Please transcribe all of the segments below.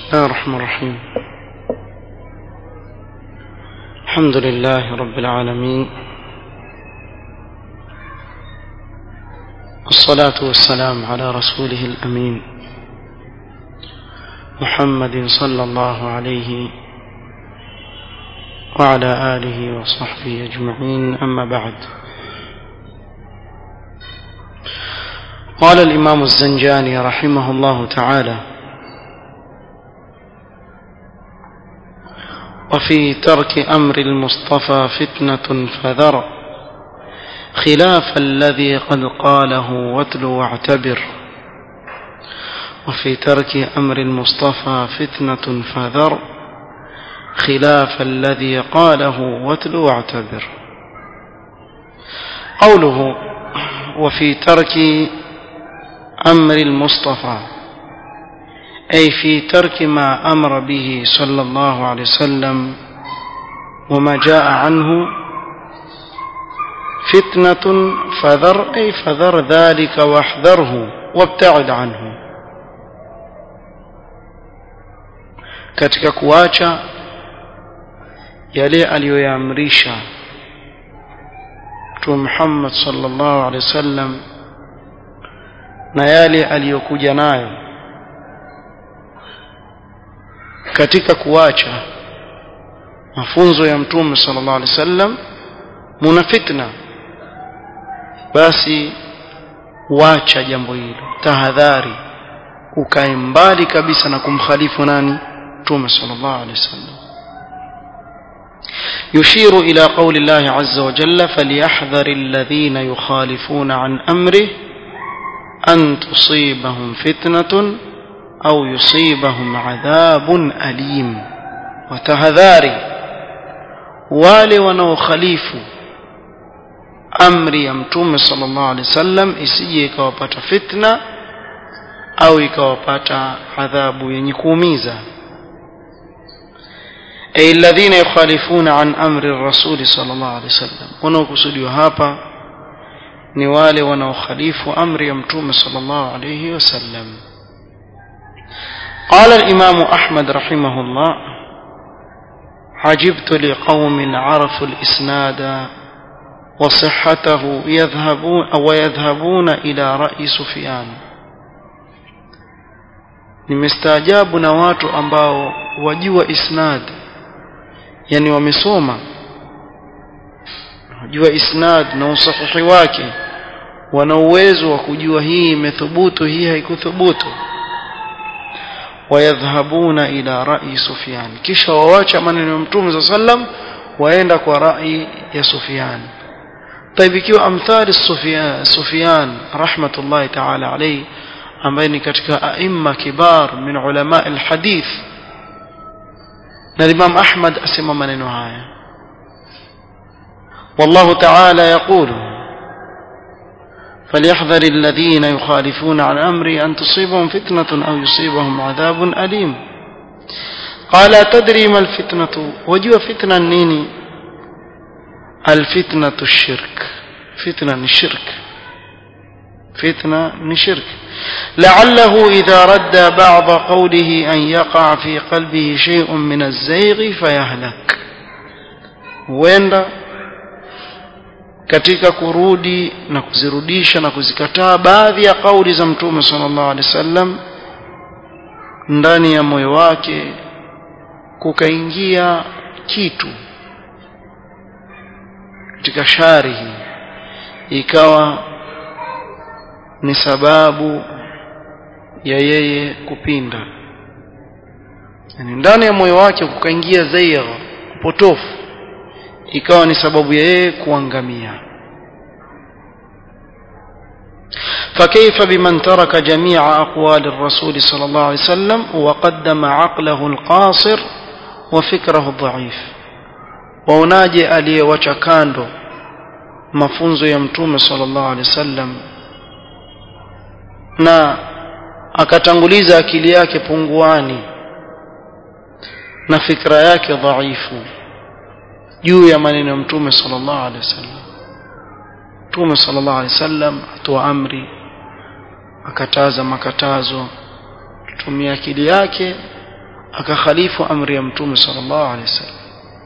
الله الرحمن الرحيم الحمد لله رب العالمين والصلاة والسلام على رسوله الأمين محمد صلى الله عليه وعلى آله وصحبه أجمعين أما بعد قال الإمام الزنجاني رحمه الله تعالى وفي ترك أمر المصطفى فتنة فذر خلاف الذي قد قاله واتل واعتبر وفي ترك أمر المصطفى فتنة فذر خلاف الذي قاله واتل واعتبر قوله وفي ترك أمر المصطفى أي في ترك ما أمر به صلى الله عليه وسلم وما جاء عنه فتنة فذر أي فذر ذلك واحذره وابتعد عنه katika kuacha yale aliyoyaamrisha Mtume Muhammad sallallahu alaihi wasallam na yale aliyokuja nayo katika kuacha mafunzo ya Mtume sallallahu alaihi wasallam muna fitna basi wacha jambo hilo tahadhari ukae mbali kabisa na kumkhalifu nani Mtume sallallahu alaihi wasallam يشير إلى قول الله عز وجل فليحذر الذين يخالفون عن أمره أن تصيبهم فتنة أو يصيبهم عذاب أليم وتهذاري wale wanaokhalifu amri ya mtume sallallahu alaihi wasallam isije ikawapata fitna au ikawapata adhabu yenye kuumiza ay alladhina yukhalifuna an amri ar-rasul sallallahu alaihi wasallam wanaokusudiwa hapa ni wale wanaokhalifu amri ya mtume sallallahu alaihi wasallam قال الإمام أحمد رحمه الله عجبت لقوم عرفوا الإسناد وصحته يذهبون ويذهبون إلى رأي سفيان nimestaajabu na watu ambao wajua isnad yani wamesoma wajua isnad na usahihi wake wana uwezo wa kujua hii imethubutu hii haikuthubutu wayadhhabuna ila rai Sufyan kisha wawacha maneno ya Mtume صلى sallam waenda kwa rai ya Sufyan طيب ikiwa amthali Sufyan Sufyan rahmatullahi ta'ala alayhi ambaye ni katika aimma kibar min ulama alhadith na Imam Ahmad asema maneno haya والله تعالى يقول فليحذر الذين يخالفون عن أمري أن تصيبهم فتنة أو يصيبهم عذاب أليم قال تدري ما الفتنة وجوا فتنة نيني الفتنة الشرك فتنة الشرك فتنة الشرك لعله إذا رد بعض قوله أن يقع في قلبه شيء من الزيغ فيهلك وين katika kurudi na kuzirudisha na kuzikataa baadhi ya kauli za mtume sallallahu alaihi wasallam ndani ya moyo wake kukaingia kitu katika shari hii ikawa ni sababu ya yeye kupinda yani ndani ya moyo wake kukaingia zaigha potofu ikawa ni sababu ya yeye kuangamia فكيف بمن ترك جميع أقوال الرسول صلى الله عليه وسلم وقدم عقله القاصر وفكره الضعيف waonaje aliyewacha kando mafunzo ya mtume sallallahu alaihi wasallam na akatanguliza akili yake punguani na fikra yake dhaifu juu ya maneno ya mtume sallallahu alaihi wasallam mtume sallallahu alaihi wasallam atoa amri akataza makatazo tumia akili yake akakhalifu amri ya mtume sallallahu alaihi wasallam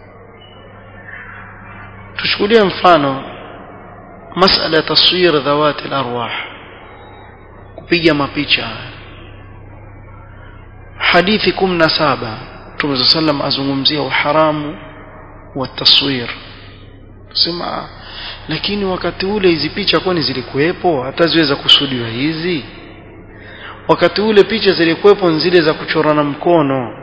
tuchukulie mfano masala ya taswir dhawati al-arwah kupiga mapicha hadithi 17 Mtume sallam azungumzia uharamu wa taswir sema lakini wakati ule hizi picha kwani zilikuwepo hata ziweza kusudiwa hizi wakati ule picha zilikuwepo zile za kuchorana mkono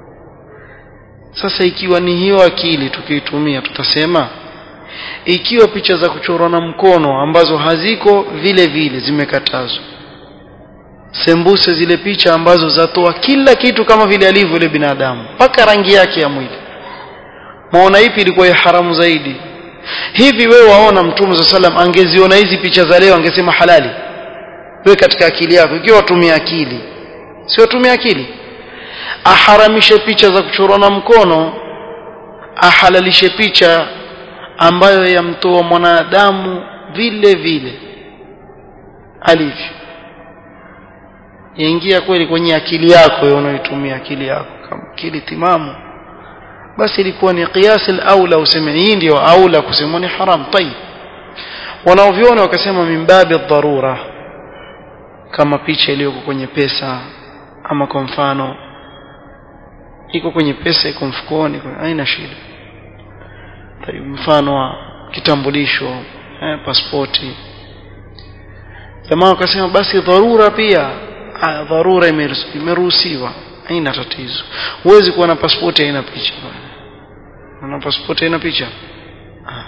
sasa ikiwa ni hiyo akili tukiitumia tutasema ikiwa picha za kuchorana mkono ambazo haziko vile vile zimekatazwa sembuse zile picha ambazo zatoa kila kitu kama vile alivyo yule binadamu mpaka rangi yake ya mwili maona ipi ilikuwa ya haramu zaidi hivi wewe waona mtume za salam angeziona hizi picha za leo angesema halali wewe katika akili yako ikiwa watumia akili si watumia akili aharamishe picha za kuchorana mkono ahalalishe picha ambayo yamtoa mwanadamu vile vile alivyo yaingia kweli kwenye akili yako wewe unayoitumia akili yako kama akili timamu basi ilikuwa ni qiyas al-aula useme hii ndio aula kusema ni haram tayib wanaoviona wakasema mimbabi dharura kama picha iliyoko kwenye pesa ama kwa mfano iko kwenye pesa iko mfukoni haina shida tayib mfano wa kitambulisho eh, pasipoti jamaa wakasema basi dharura pia ah, dharura imeruhusiwa haina tatizo huwezi kuwa na pasipoti haina picha na pasipoti haina picha ah.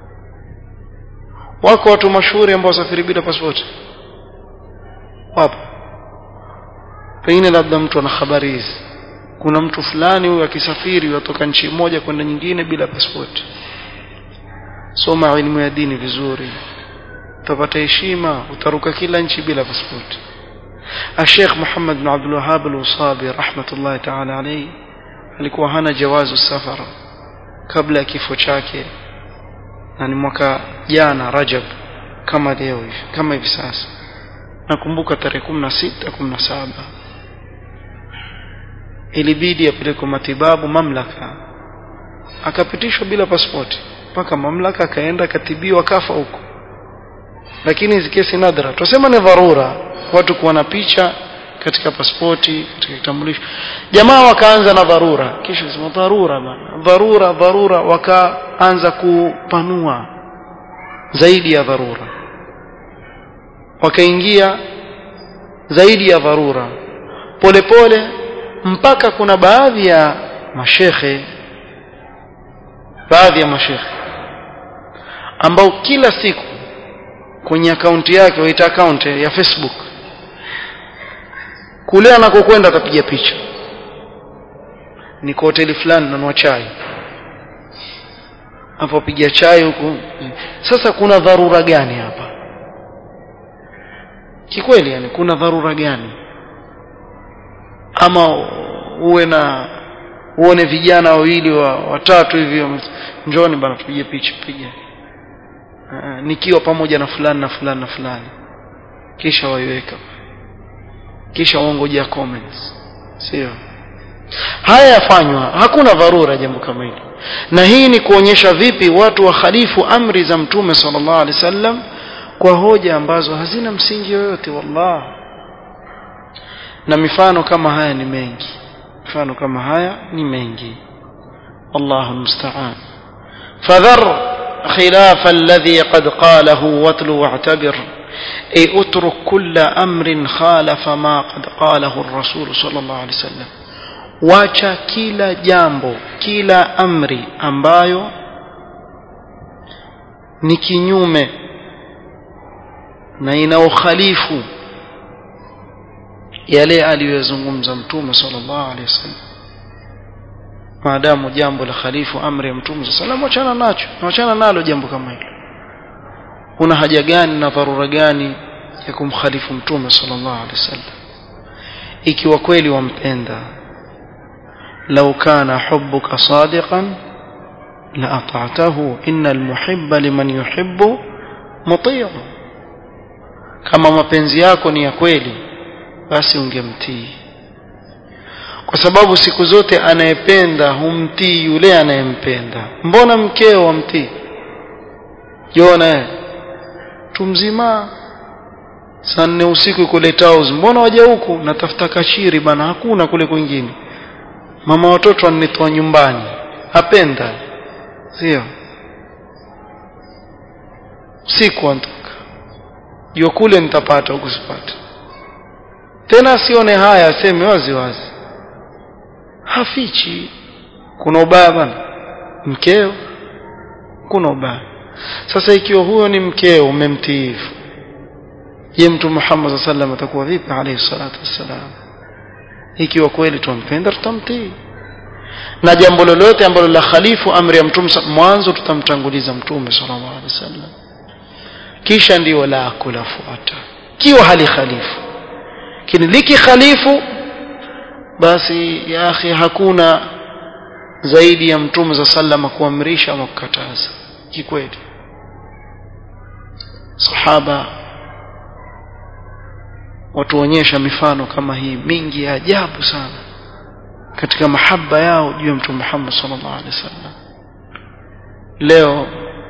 wako watu mashuhuri ambao wasafiri bila pasipoti wapo pengine labda mtu ana habari hizi kuna mtu fulani huyu akisafiri watoka nchi moja kwenda nyingine bila pasipoti soma elimu ya dini vizuri utapata heshima utaruka kila nchi bila pasipoti الشيخ محمد بن عبد الوهاب الوصابي رحمة الله تعالى عليه alikuwa hana jawazu safara kabla ya kifo chake na ni mwaka jana Rajab kama leo hivi kama hivi sasa nakumbuka tarehe 16 17 ilibidi apelekwe matibabu mamlaka akapitishwa bila pasipoti mpaka mamlaka akaenda akatibiwa kafa huko lakini hizi kesi nadra tusema ni dharura watu kuwa na picha katika pasipoti katika kitambulisho jamaa wakaanza na dharura kisha sema dharura bana dharura dharura wakaanza kupanua zaidi ya dharura wakaingia zaidi ya dharura polepole mpaka kuna baadhi ya mashekhe baadhi ya mashekhe ambao kila siku kwenye akaunti yake waita akaunti ya Facebook kule anakokwenda atapiga picha niko hoteli fulani nanua chai hapo piga chai huku sasa kuna dharura gani hapa kikweli yani kuna dharura gani ama uwe na uone vijana wawili wa watatu hivi njoni bana tupige picha piga uh, nikiwa pamoja na fulani na fulani na fulani kisha waiweka kisha waongojea comments sio haya yafanywa hakuna dharura jambo kama hili na hii ni kuonyesha vipi watu wakhalifu amri za mtume sallallahu alaihi wasallam kwa hoja ambazo hazina msingi yoyote wallah na mifano kama haya ni mengi mifano kama haya ni mengi wallahu musta'an fadhar خلاف الذي قد قاله واتل واعتبر أي اترك كل أمر خالف ما قد قاله الرسول صلى الله عليه وسلم wacha kila jambo kila amri ambayo ni kinyume na inaokhalifu yale aliyozungumza mtume sallallahu alaihi wasallam maadamu jambo la khalifu amri ya mtume sallallahu wachana nacho wachana nalo jambo kama hilo una haja gani na dharura gani ya kumkhalifu mtume sallallahu alaihi wasallam ikiwa kweli wampenda لو كان حبك صادقا لأطعته إن المحب لمن يحب مطيع kama mapenzi yako ni ya kweli basi ungemtii kwa sababu siku zote anayependa humtii yule anayempenda mbona mkeo wamtii jona tumzima saa nne usiku kule Taus mbona waja huku natafuta kachiri bana hakuna kule kwingine mama watoto anitoa nyumbani apenda sio siku antoka jua kule nitapata huku sipata tena asione haya aseme wazi wazi hafichi kuna ubaya bana mkeo kuna ubaya sasa ikiwa huyo ni mkeo umemtiifu je mtu Muhammad sallallahu alaihi wasallam atakuwa vipi alayhi salatu wassalam ikiwa kweli tumpenda tutamtii na jambo lolote ambalo la khalifu amri ya mtume mwanzo tutamtanguliza mtume sallallahu alaihi wasallam kisha ndio la kulafuata kiwa hali khalifu lakini liki khalifu basi ya akhi hakuna zaidi ya mtume za sallama kuamrisha ama kukataza kikweli sahaba watuonyesha mifano kama hii mingi ya ajabu sana katika mahaba yao juu ya mtume Muhammad sallallahu alaihi wasallam leo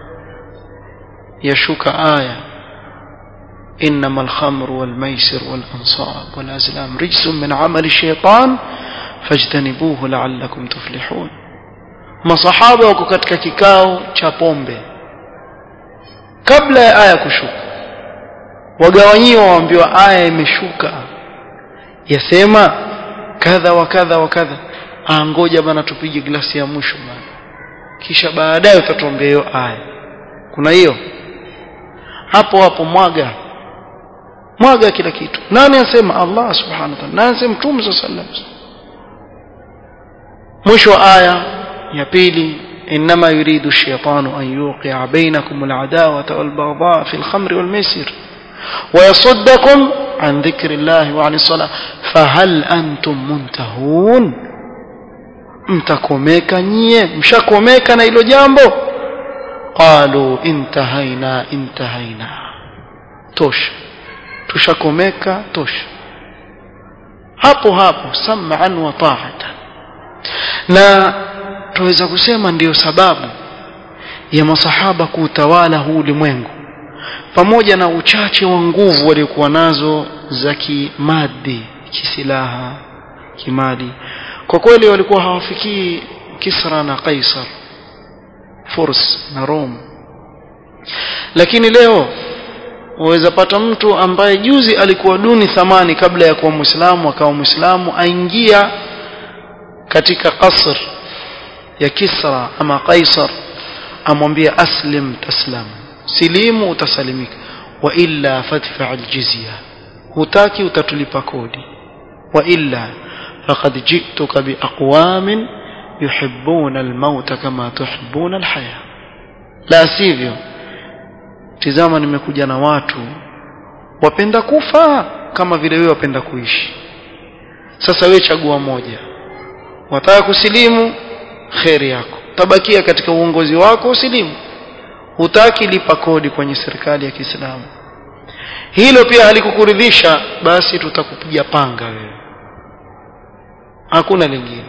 yashuka aya إنما الخمر والميسر والأنصاب والأزلام رجس من عمل الشيطان فاجتنبوه لعلكم تفلحون masahaba wako katika kikao cha pombe kabla ya aya kushuka wagawanyiwa waambiwa aya imeshuka yasema kadha wa kadha wa kadha angoja bana tupige glasi ya mwisho bana kisha baadaye utatuambia hiyo aya kuna hiyo hapo hapo mwaga mwaga kila kitu nani anasema Allah subhanahu wa ta'ala nani anasema mtume sallallahu alaihi wasallam mwisho aya ya pili انما يريد الشيطان ان يوقع بينكم العداوه والبغضاء في الخمر والميسر ويصدكم عن ذكر الله وعن الصلاه فهل انتم منتهون mtakomeka nyie mshakomeka na hilo jambo qalu intahaina intahaina tosha tushakomeka tosha hapo hapo sam'an wa ta'atan na tuweza kusema ndiyo sababu ya masahaba kuutawala huu ulimwengu pamoja na uchache wa nguvu waliokuwa nazo za kimadi kisilaha kimali kwa kweli walikuwa hawafikii Kisra na Kaisar Furs na Rome lakini leo waweza pata mtu ambaye juzi alikuwa duni thamani kabla ya kuwa Muislamu akawa Muislamu aingia katika kasr ya Kisra ama Kaisar amwambia aslim taslam silimu utasalimika wa illa fadfa aljizya hutaki utatulipa kodi wa illa faqad jituka biaqwamin yuhibbuna almaut kama tuhibbuna alhaya la sivyo tizama nimekuja na watu wapenda kufa kama vile wewe wapenda kuishi sasa wewe chagua moja wataka kusilimu kheri yako tabakia katika uongozi wako usilimu hutaki lipa kodi kwenye serikali ya Kiislamu hilo pia halikukuridhisha basi tutakupiga panga wewe hakuna lingine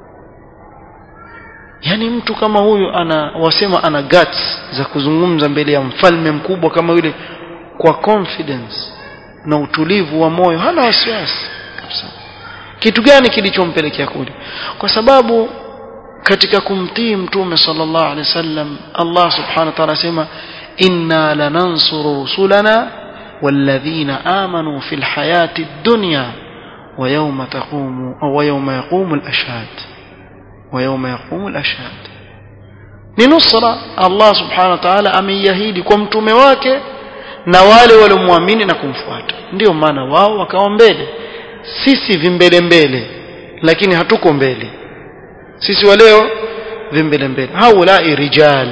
yani mtu kama huyu ana wasema ana guts za kuzungumza mbele ya mfalme mkubwa kama yule kwa confidence na utulivu wa moyo hana wasiwasi kabisa kitu gani kilichompelekea kule kwa sababu katika kumtii mtume sallallahu alaihi wasallam Allah subhanahu wa ta'ala asema inna lanansuru rusulana والذين آمنوا في الحياة الدنيا ويوم تقوم أو يوم يقوم الأشهاد ويوم يقوم الأشهاد لنصرة الله سبحانه وتعالى ameiahidi kwa mtume wake na wale waliomwamini na kumfuata ndio maana wao wakawa mbele sisi vimbele mbele lakini hatuko mbele sisi wa leo vimbele mbele haulai rijal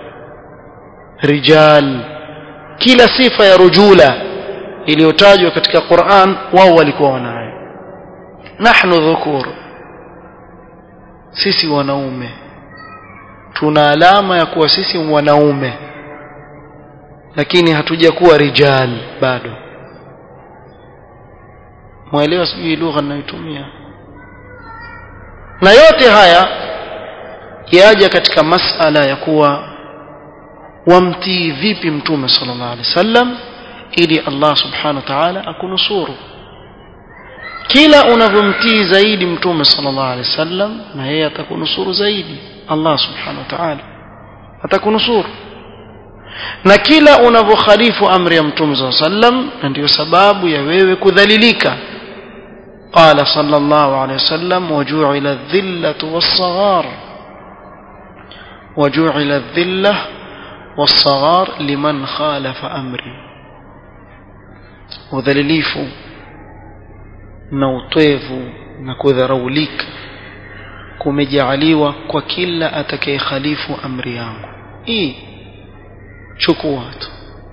rijal kila sifa ya rujula iliyotajwa katika Qur'an wao walikuwa wanayo nahnu dhukur sisi wanaume tuna alama ya kuwa sisi wanaume lakini hatujakuwa rijal bado mwelewa sijui lugha ninayotumia na yote haya yaja katika masala ya kuwa wamtii vipi mtume sallallahu alaihi wasallam ili Allah subhanahu wa ta'ala akunusuru kila unavyomtii zaidi mtume sallallahu alaihi wasallam na yeye atakunusuru zaidi Allah subhanahu wa ta'ala atakunusuru na kila unavyokhalifu amri ya mtume sallallahu alaihi wasallam na ndiyo sababu ya wewe kudhalilika قال صلى الله عليه وسلم وجعل الذلة والصغار وجعل الذلة والصغار لمن خالف أمري udhalilifu na utwevu na kudharaulika kumejaaliwa kwa kila atakayekhalifu amri yangu hii chukua tu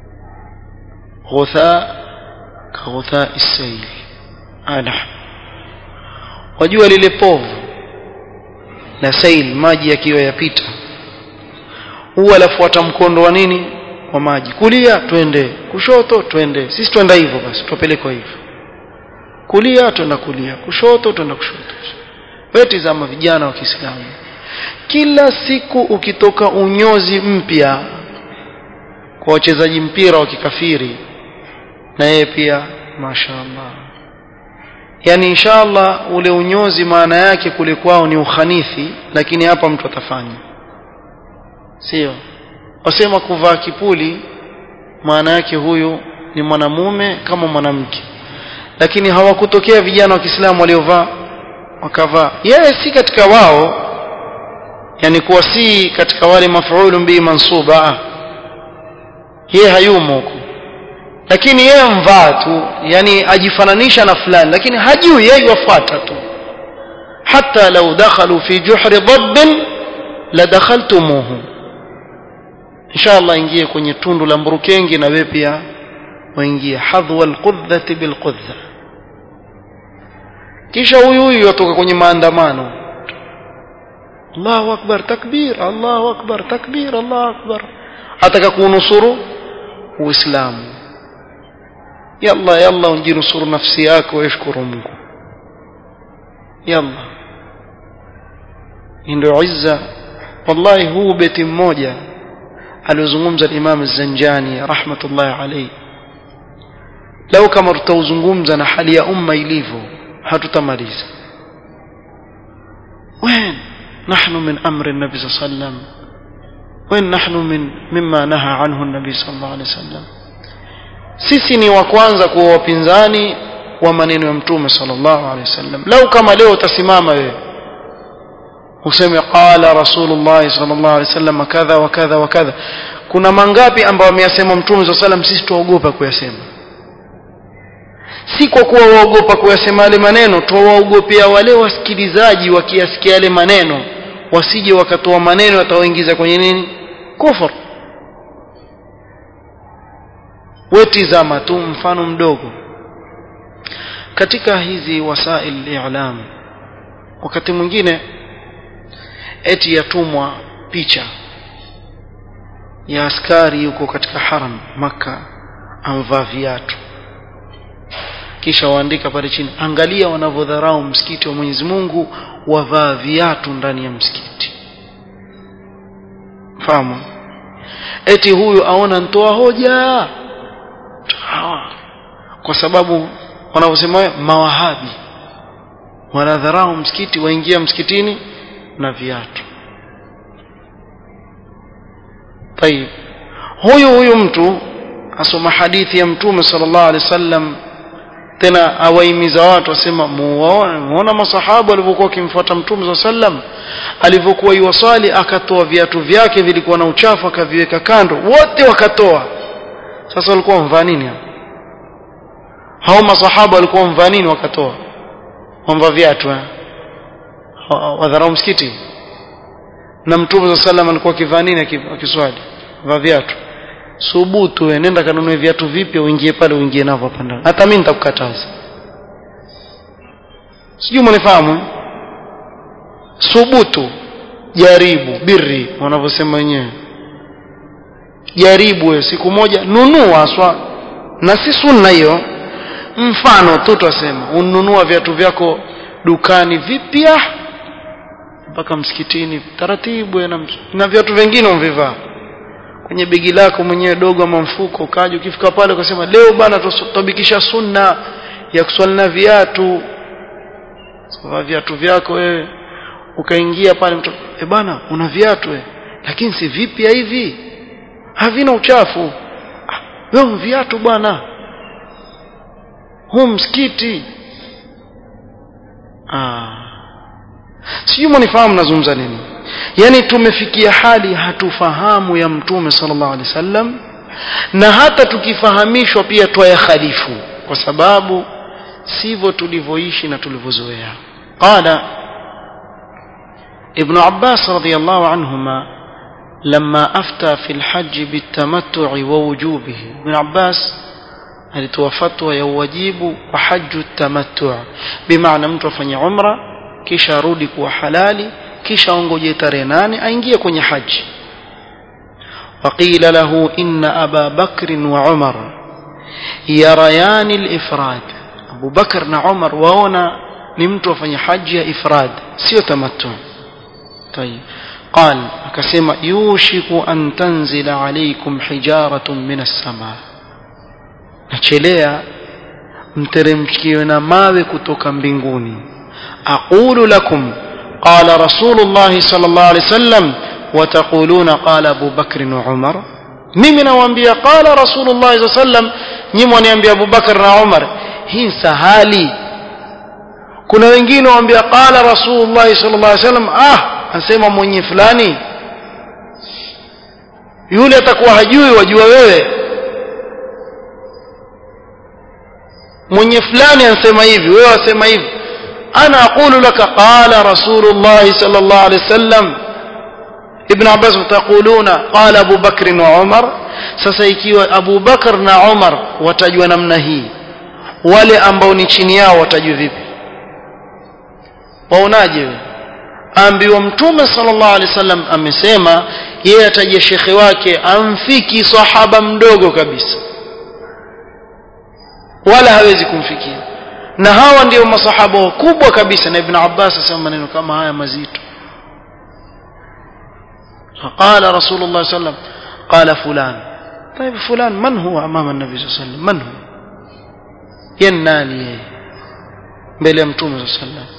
ghutha ka ghutha isail ala wajua lile povu la sail maji yakiwa yapita huwa lafuata mkondo wa nini wa maji kulia twende kushoto twende sisi twenda hivyo basi tupelekwa hivyo kulia twenda kulia kushoto twenda kushoto wewe tazama vijana wa Kiislamu kila siku ukitoka unyozi mpya kwa wachezaji mpira wa kikafiri na yeye pia mashaallah yani inshallah ule unyozi maana yake kule kwao ni ukhanithi lakini hapa mtu atafanya sio wasema kuvaa kipuli maana yake huyu ni mwanamume kama mwanamke lakini hawakutokea vijana wa Kiislamu waliovaa wakavaa yeye si katika wao yani kuwa si katika wale mafuulu bi mansuba yeye hayumo huko lakini yeye mvaa tu yani ajifananisha na fulani lakini hajui yeye wafuata tu hata lau dakhalu fi juhri dhabbin la dakhaltumuhu inshallah ingie kwenye tundu la mburukengi na wewe pia waingie hadhwa alqudhati bilqudha kisha huyu huyu yatoka kwenye maandamano Allahu akbar takbir Allahu akbar takbir Allahu akbar ataka kunusuru uislamu yalla yalla unjinusuru nafsi yako washukuru Mungu yalla ndio izza wallahi huu beti mmoja aliozungumza Imam Az-Zanjani rahmatullahi alayhi lau kama tutauzungumza na hali ya umma ilivyo hatutamaliza وين نحن من أمر النبي صلى الله عليه وسلم وين نحن من مما نهى عنه النبي صلى الله عليه وسلم sisi ni wa kwanza kuwa wapinzani wa maneno ya mtume sallallahu alaihi wasallam lau kama leo utasimama wewe useme qala rasulullah sallallahu alaihi wasallam kadha wa kadha wa kadha kuna mangapi ambao ameyasema mtume sallallahu alaihi wasallam sisi tuogopa kuyasema si kwa kuwa waogopa kuyasema yale maneno tuwaogopea wale wasikilizaji wakiyasikia yale maneno wasije wakatoa maneno yatawaingiza kwenye nini kufur wetizama tu mfano mdogo katika hizi wasail i'lam wakati mwingine eti yatumwa picha ya askari yuko katika haram maka amvaa viatu kisha waandika pale chini angalia wanavyodharau msikiti wa Mwenyezi Mungu wavaa viatu ndani ya msikiti fahamu eti huyu aona ntoa hoja hawa kwa sababu wanavyosema mawahabi wanadharau msikiti waingia msikitini na viatu طيب huyu huyu mtu asoma hadithi ya mtume sallallahu alaihi wasallam tena awaimiza watu asema muona masahaba walivyokuwa wakimfuata mtume sallallahu alaihi wasallam alivyokuwa yuwasali akatoa viatu vyake vilikuwa na uchafu akaviweka kando wote wakatoa sasa walikuwa wamvaa nini hao masahaba walikuwa wamvaa nini wakatoa wamvaa viatu wadharau msikiti na mtume sallallahu alaihi wasallam alikuwa akivaa nini akiswali vaa viatu subutu we nenda kanunue viatu vipya uingie pale uingie navyo hapa ndani hata mimi nitakukataza sijui mnifahamu subutu jaribu birri wanavyosema wenyewe jaribu we siku moja nunua aswa na si sunna hiyo mfano tu twasema ununua viatu vyako dukani vipya mpaka msikitini taratibu na, na viatu vingine umvivaa kwenye begi lako mwenyewe dogo ama mfuko ukaja ukifika pale ukasema leo bana tutabikisha sunna ya kuswali na viatu sawa viatu vyako wewe ukaingia pale mtu e bana una viatu wewe lakini si vipya hivi havina uchafu ah, wewe viatu bwana huu msikiti ah sijui mwanifahamu nazungumza nini yani tumefikia hali hatufahamu ya mtume sallallahu alaihi wasallam na hata tukifahamishwa pia twaya khalifu kwa sababu sivyo tulivyoishi na tulivyozoea qala ابن عباس رضي الله عنهما لما أفتى في الحج بالتمتع ووجوبه ابن عباس alitoa fatwa ya uwajibu wa haju tamattu bimaana mtu afanye umra kisha arudi kuwa halali kisha ongoje tarehe nane aingie kwenye haji وقيل له إن أبا بكر وعمر يريان الإفراد أبو بكر وعمر وهنا نمت وفني حج إفراد سيو تمتع طيب قال akasema yushiku an tanzila alaykum hijaratun min as-samaa nachelea mteremkiwe na mawe kutoka mbinguni aqulu lakum qala rasulullah sallallahu alayhi wasallam wataquluna qala abu bakr wa umar mimi nawaambia qala rasulullah sallallahu alayhi wasallam nyinyi mwaniambia abu bakr na umar hii sahali kuna wengine waambia qala rasulullah sallallahu alayhi wasallam ah anasema mwenye fulani yule atakuwa hajui wajua wewe mwenye fulani anasema hivi wewe wasema hivi ana aqulu laka qala rasulullah sallallahu alaihi wasallam ibn abbas taquluna qala abu bakr wa umar sasa ikiwa abu bakr na umar watajua namna hii wale ambao ni chini yao watajua vipi waonaje wewe ambiwa mtume sallallahu alaihi wasallam amesema yeye ataje shekhe wake amfiki sahaba mdogo kabisa wala hawezi kumfikia na hawa ndio masahaba wakubwa kabisa na ibn abbas asema maneno kama haya mazito فقال رسول الله صلى الله عليه وسلم قال فلان طيب فلان من هو امام النبي صلى الله عليه وسلم من هو يناني mbele ya mtume صلى الله عليه وسلم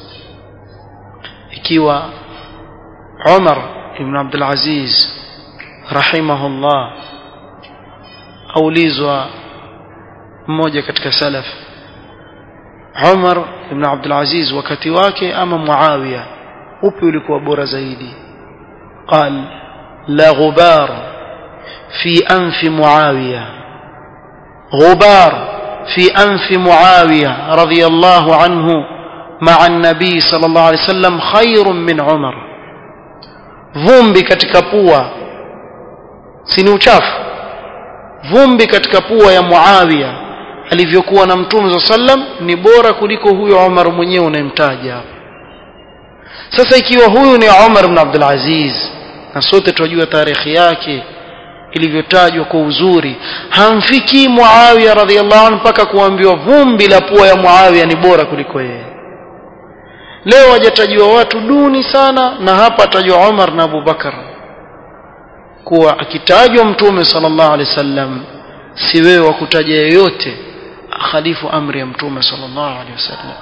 ikiwa Umar ibn Abdul Aziz rahimahullah aulizwa mmoja katika salaf Umar ibn Abdul Aziz wakati wake ama Muawiya upi ulikuwa bora zaidi قال لا غبار في أنف معاوية غبار في أنف معاوية رضي الله عنه مع النبي صلى الله عليه وسلم خير من عمر vumbi katika pua si ni uchafu vumbi katika pua ya Muawiya alivyokuwa na Mtume صلى sallam ni bora kuliko huyo Umar mwenyewe unayemtaja hapa sasa ikiwa huyu ni Umar ibn Abdul Aziz na sote tunajua tarehe yake ilivyotajwa kwa uzuri hamfikii Muawiya radhiallahu anhu mpaka kuambiwa vumbi la pua ya Muawiya ni bora kuliko yeye leo wajatajiwa watu duni sana na hapa atajwa Umar na Abu Bakar kuwa akitajwa mtume sallallahu alaihi wasallam si wewe wa kutaja yeyote khalifu amri ya mtume sallallahu alaihi wasallam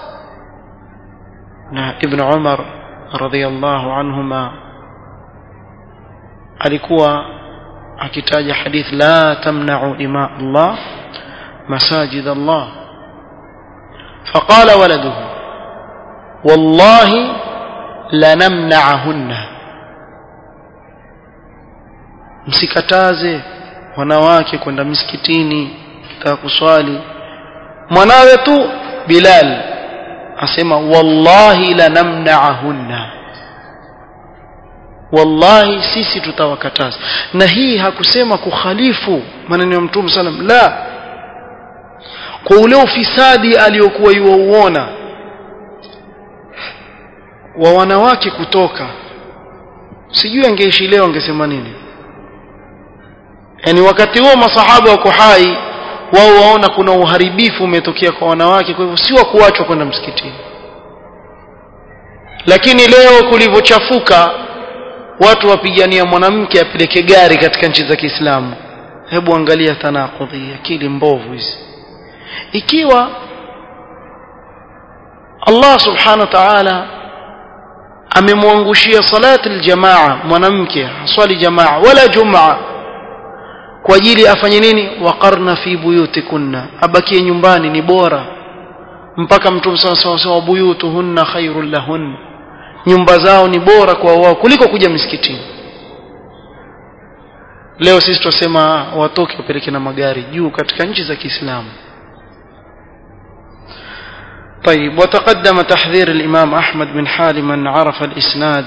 na ibn Umar radhiyallahu anhuma alikuwa akitaja hadith la tamna'u ima Allah masajid Allah فقال ولده والله لنمنعهن msikataze wanawake kwenda misikitini kitaka kuswali mwanawe tu Bilal asema wallahi lanamna'ahunna wallahi sisi tutawakataza na hii hakusema kukhalifu maneno ya mtume sallam la kwa ule ufisadi aliyokuwa yuauona wa wanawake kutoka sijui angeishi leo angesema nini yani wakati huo masahaba wako hai wao waona kuna uharibifu umetokea kwa wanawake kwa hivyo si wa kuachwa kwenda msikitini lakini leo kulivyochafuka watu wapigania mwanamke apeleke gari katika nchi za Kiislamu hebu angalia tanakudhi akili mbovu hizi ikiwa Allah subhanahu wa ta'ala amemwangushia salati aljamaa mwanamke swali jamaa wala jumaa kwa ajili afanye nini waqarna fi buyutikunna abakie nyumbani ni bora mpaka mtume sawa sawa buyutuhunna khairul lahun nyumba zao ni bora kwa wao kuliko kuja misikitini leo sisi tusema watoke wapeleke na magari juu katika nchi za Kiislamu طيب وتقدم تحذير الإمام أحمد من حال من عرف الإسناد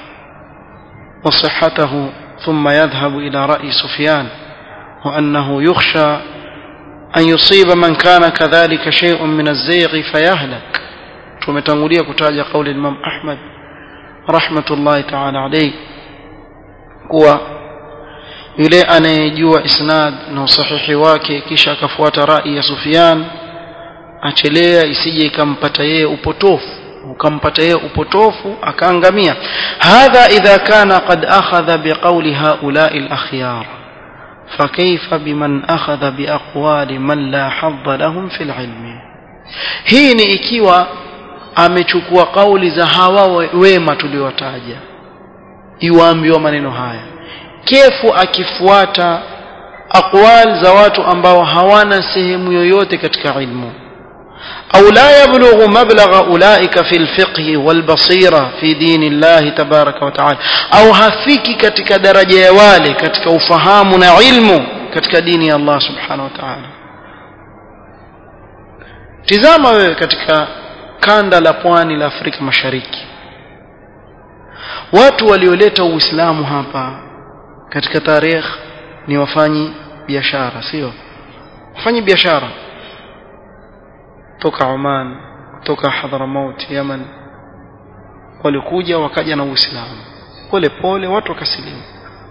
وصحته ثم يذهب إلى رأي سفيان وأنه يخشى أن يصيب من كان كذلك شيء من الزيغ فيهلك tumetangulia kutaja kauli Imam Ahmad rahmatullahi ta'ala alayhi kuwa yule anayejua isnad na usahihi wake kisha akafuata rai ya Sufyan achelea isije ikampata yeye upotofu ukampata yeye upotofu akaangamia hadha idha kana qad akhadha biqawli haula'i al-akhyar فكيف بمن أخذ بأقوال من لا حظ لهم في العلم hii ni ikiwa amechukua kauli za hawa wema tuliowataja iwaambiwa maneno haya kefu akifuata aqwal za watu ambao hawana sehemu yoyote katika ilmu أو لا يبلغ مبلغ أولئك في الفقه والبصيرة في دين الله تبارك وتعالى أو هفيك كتك درجة يوالي كتك أفهامنا علم كتك دين الله سبحانه وتعالى tizama wewe katika kanda la pwani la Afrika Mashariki watu walioleta Uislamu hapa katika tarehe ni wafanyi biashara sio wafanyi biashara toka Oman toka Hadramaut Yemen walikuja wakaja na Uislamu pole pole watu wakasilimu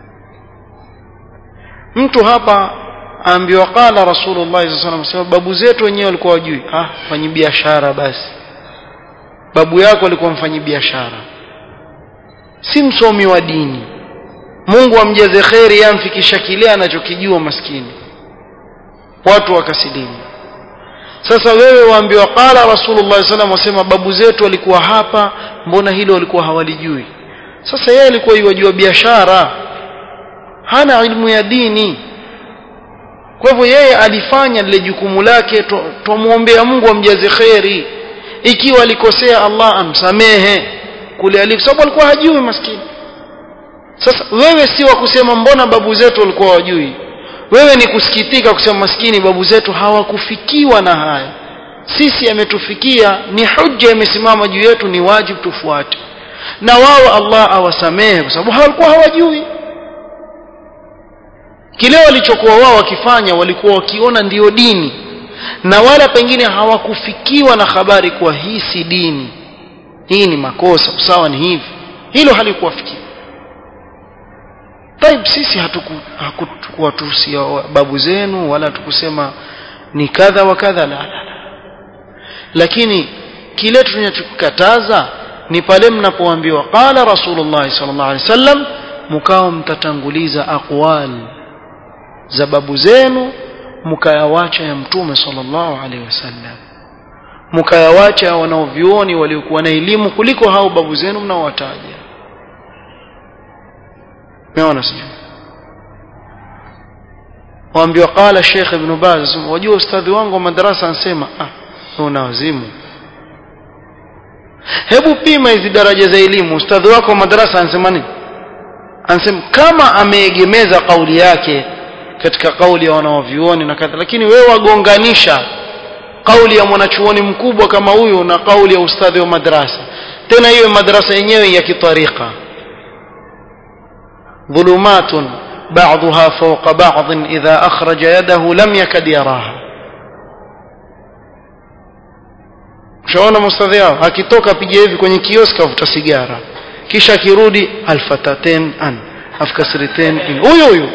mtu hapa aambiwa qala Rasulullah sallallahu alaihi wasallam babu zetu wenyewe walikuwa wajui ah fanyi biashara basi babu yako alikuwa mfanyi biashara si msomi wa dini Mungu amjaze kheri yamfikisha kile anachokijua maskini watu wakasilimu sasa wewe waambiwa qala rasulullah sallam wasema babu zetu walikuwa hapa mbona hilo walikuwa hawalijui sasa yeye alikuwa yajua biashara hana ilmu ya dini kwa hivyo yeye alifanya lile jukumu lake tumuombea Mungu amjaze kheri ikiwa alikosea Allah amsamehe kule aliko sababu alikuwa hajui maskini sasa wewe si wa kusema mbona babu zetu walikuwa wajui wewe ni kusikitika kusema maskini babu zetu hawakufikiwa na haya sisi ametufikia ni hujja imesimama juu yetu ni wajibu tufuate na wao Allah awasamehe kwa sababu hawalikuwa hawajui kile walichokuwa wao wakifanya walikuwa wakiona ndiyo dini na wala pengine hawakufikiwa na habari kuwa hii si dini hii ni makosa usawa ni hivi hilo halikuwafikia Taib sisi hatukuwatusia babu zenu wala tukusema ni kadha wa kadha la, la, la. Lakini kile tunachokataza ni pale mnapoambiwa qala Rasulullah sallallahu alaihi wasallam mkao mtatanguliza aqwal za babu zenu mkayawacha ya mtume sallallahu alaihi wasallam mkayawacha wanaovioni waliokuwa na elimu kuliko hao babu zenu mnaowataja meona sio waambiwa qala Sheikh Ibn Baz wajua ustadhi wangu wa madrasa ansema ah una wazimu hebu pima hizi daraja za elimu ustadhi wako wa madrasa ansema nini ansema kama ameegemeza kauli yake katika kauli ya wanaovyuoni na kadha lakini wewe wagonganisha kauli ya mwanachuoni mkubwa kama huyo na kauli ya ustadhi wa madrasa tena hiyo madrasa yenyewe ya kitarika ظلمات بعضها فوق بعض إذا أخرج يده لم يكد يراها shaona mustadhi yao akitoka piga hivi kwenye kioski avuta sigara kisha akirudi alfataten an afkasriten in huyo huyo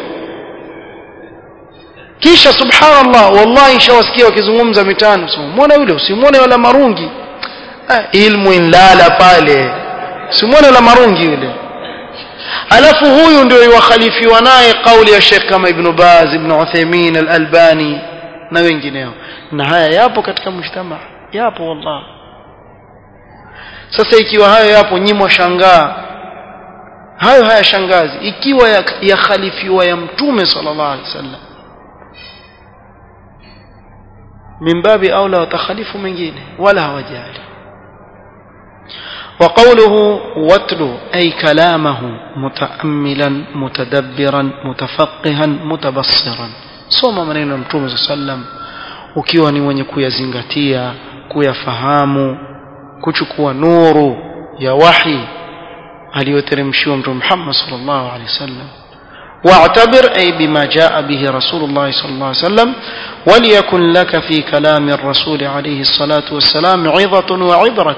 kisha subhanallah wallahi shawasikia wakizungumza mitano muone yule usimwone wala marungi ah, ilmu inlala pale simwone la marungi yule alafu huyu ndio iwakhalifiwa naye kauli ya Sheikh kama Ibn Baz Ibn Uthaymeen Al-Albani na wengineo na haya yapo katika mshtama yapo wallahi sasa ikiwa hayo yapo nyimwa shangaa hayo hayashangazi ikiwa yakhalifiwa ya, ya mtume sallallahu alaihi wasallam min babi aula watakhalifu mengine wala hawajali وقوله واتل أي كلامه متأملا متدبرا متفقها متبصرا soma maneno ya mtume saa sallam ukiwa ni mwenye kuyazingatia kuyafahamu kuchukua nuru ya wahi aliyoteremshiwa mtume Muhammad sallallahu alaihi wasallam واعتبر أي بما جاء به رسول الله صلى الله عليه وسلم وليكن لك في كلام الرسول عليه الصلاة والسلام عظة وعبرة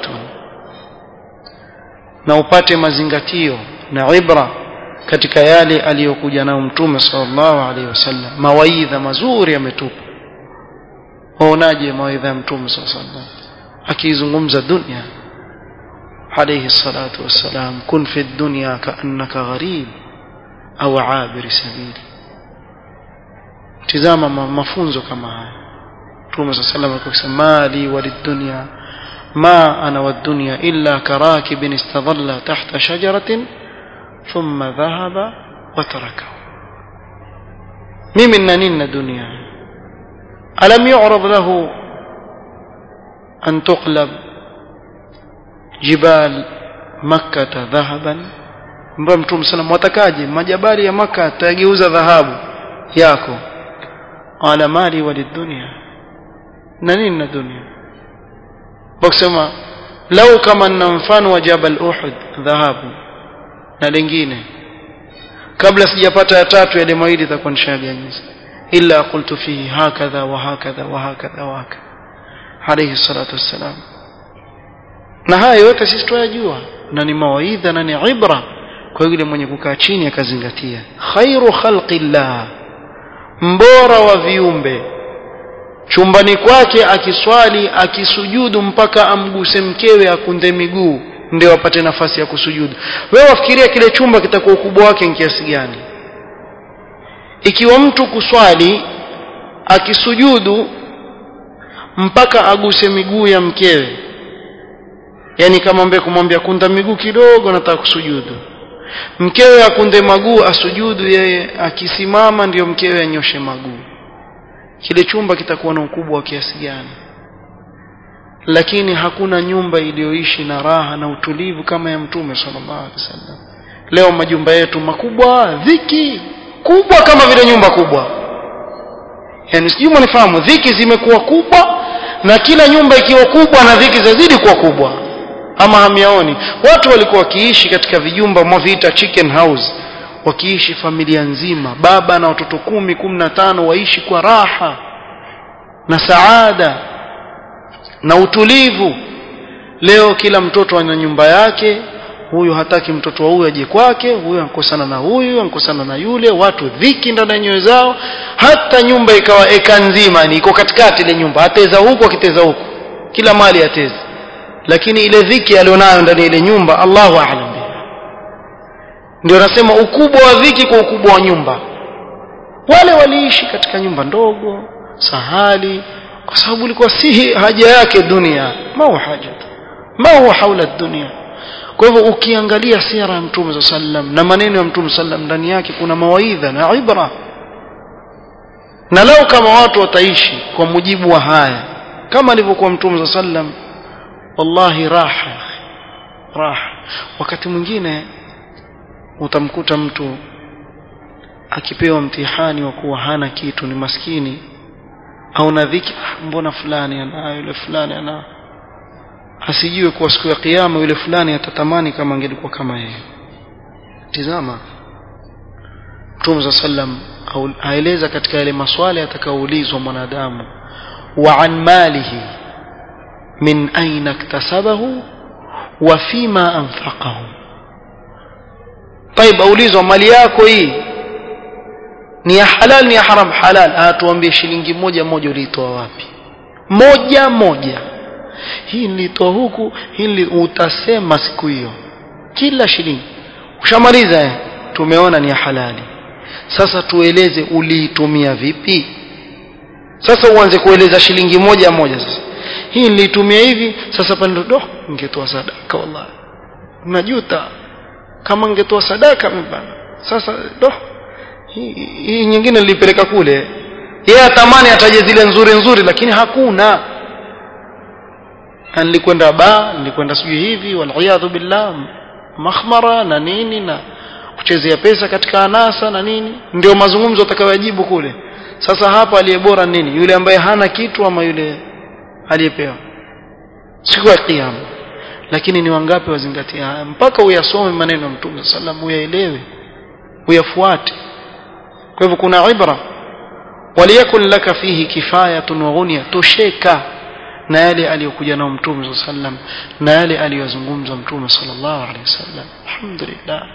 na upate mazingatio na ibra katika yale aliyokuja nayo mtume sallallahu alaihi wasallam mawaidha mazuri yametupa waonaje mawaidha ya mtume sallallahu alaihi wasallam akizungumza dunia عليه الصلاة والسلام كن في الدنيا كأنك غريب أو عابر سبيل تزام مفونزو كما هاي توما صلى الله عليه وسلم مالي وللدنيا ما أنا والدنيا إلا كراكب استظل تحت شجرة ثم ذهب وتركه ممن نن دنيا ألم يعرض له أن تقلب جبال مكة ذهبا mbwa mtume sana watakaje majabali ya maka atageuza dhahabu yako ala mali walidunia na nini na dunia wakisema lau kama na mfano wa jabal uhud dhahabu na lingine kabla sijapata ya tatu yale mawili itakuwa nishaganyiza illa qultu fihi hakadha wa hakadha wa hakadha wa hakadha alayhi salatu wassalam na haya yote sisi tunayajua na ni mawaidha na ni ibra kwa yule mwenye kukaa chini akazingatia khairu khalqillah mbora wa viumbe chumbani kwake akiswali akisujudu mpaka amguse mkewe akunde miguu ndio apate nafasi ya kusujudu wewe wafikiria kile chumba kitakuwa ukubwa wake ni kiasi gani ikiwa mtu kuswali akisujudu mpaka aguse miguu ya mkewe yani kama mbe kumwambia kunda miguu kidogo nataka kusujudu mkewe akunde maguu asujudu yeye akisimama ndiyo mkewe anyoshe maguu kile chumba kitakuwa na ukubwa wa kiasi gani lakini hakuna nyumba iliyoishi na raha na utulivu kama ya mtume sallallahu alaihi wasallam leo majumba yetu makubwa dhiki kubwa kama vile nyumba kubwa yani sijui mnifahamu dhiki zimekuwa kubwa na kila nyumba ikiwa kubwa na dhiki zazidi kuwa kubwa ama hamiaoni watu walikuwa wakiishi katika vijumba mwaviita chicken house wakiishi familia nzima baba na watoto kumi kumi na tano waishi kwa raha na saada na utulivu leo kila mtoto ana nyumba yake huyu hataki mtoto wa huyu aje kwake huyu ankosana na huyu ankosana na yule watu dhiki ndani ya nyoyo zao hata nyumba ikawa eka nzima ni iko katikati ile nyumba ateza huku akiteza huku kila mali ateza lakini ile dhiki alionayo ndani ya ile nyumba Allahu a'lam ndio nasema ukubwa wa dhiki kwa ukubwa wa nyumba wale waliishi katika nyumba ndogo sahali kwa sababu ilikuwa si haja yake dunia ma huwa haja ma huwa haula dunia kwa hivyo ukiangalia sira ya mtume sallam na maneno ya mtume sallam ndani yake kuna mawaidha na ibra na leo kama watu wataishi kwa mujibu wa haya kama alivyokuwa mtume sallam wallahi raha raha wakati mwingine utamkuta mtu akipewa mtihani wa kuwa hana kitu ni maskini au na dhiki mbona fulani ana yule fulani ana asijue kuwa siku ya kiyama yule fulani atatamani kama angelikuwa kama yeye tizama Mtume sallam aeleza katika yale maswali atakaoulizwa mwanadamu wa an malihi min aina iktasabahu wa fima anfaqahu طيب aulizwa mali yako hii ni ya halal ni ya haram halal atuambie shilingi moja moja uliitoa wapi moja moja hii nilitoa huku hili utasema siku hiyo kila shilingi ushamaliza eh tumeona ni ya halali sasa tueleze uliitumia vipi sasa uanze kueleza shilingi moja moja sasa hii nilitumia hivi sasa pale ndo ningetoa sadaka wallahi najuta kama ningetoa sadaka mbana sasa do hii, hii nyingine nilipeleka kule yeye atamani ataje zile nzuri nzuri lakini hakuna nilikwenda ba nilikwenda sijui hivi waliyadhu billah makhmara na nini na kuchezea pesa katika anasa na nini ndio mazungumzo atakayojibu kule sasa hapa aliye bora nini yule ambaye hana kitu ama yule aliyepewa siku ya kiyama lakini ni wangapi wazingatia haya mpaka uyasome maneno ya mtume sallam uyaelewe uyafuate kwa hivyo kuna ibra waliyakun laka fihi kifayatun wa ghunia tosheka na yale aliyokuja nao mtume sallam na yale aliyozungumza mtume sallallahu alaihi wasallam alhamdulillah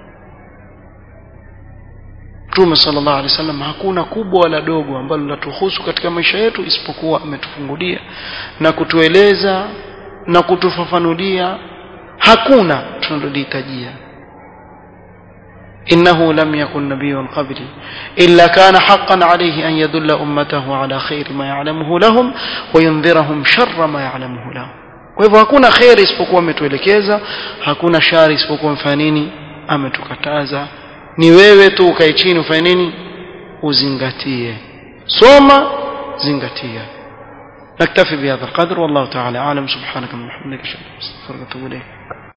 Mtume sallallahu alaihi wasallam hakuna kubwa wala dogo ambalo latuhusu katika maisha yetu isipokuwa ametufungulia na kutueleza na kutufafanulia hakuna tunalolihitajia إنه لم يكن نبي قبلي إلا كان حقا عليه أن يدل أمته على خير ما يعلمه لهم وينذرهم شر ما يعلمه لهم kwa hivyo hakuna kheri isipokuwa ametuelekeza hakuna shari isipokuwa mfanini ametukataza ni wewe tu ukae chini ufanye nini uzingatie soma zingatia نكتفي بهذا القدر والله تعالى أعلم سبحانك اللهم وبحمدك أشهد أن لا إله إلا أنت أستغفرك وأتوب إليك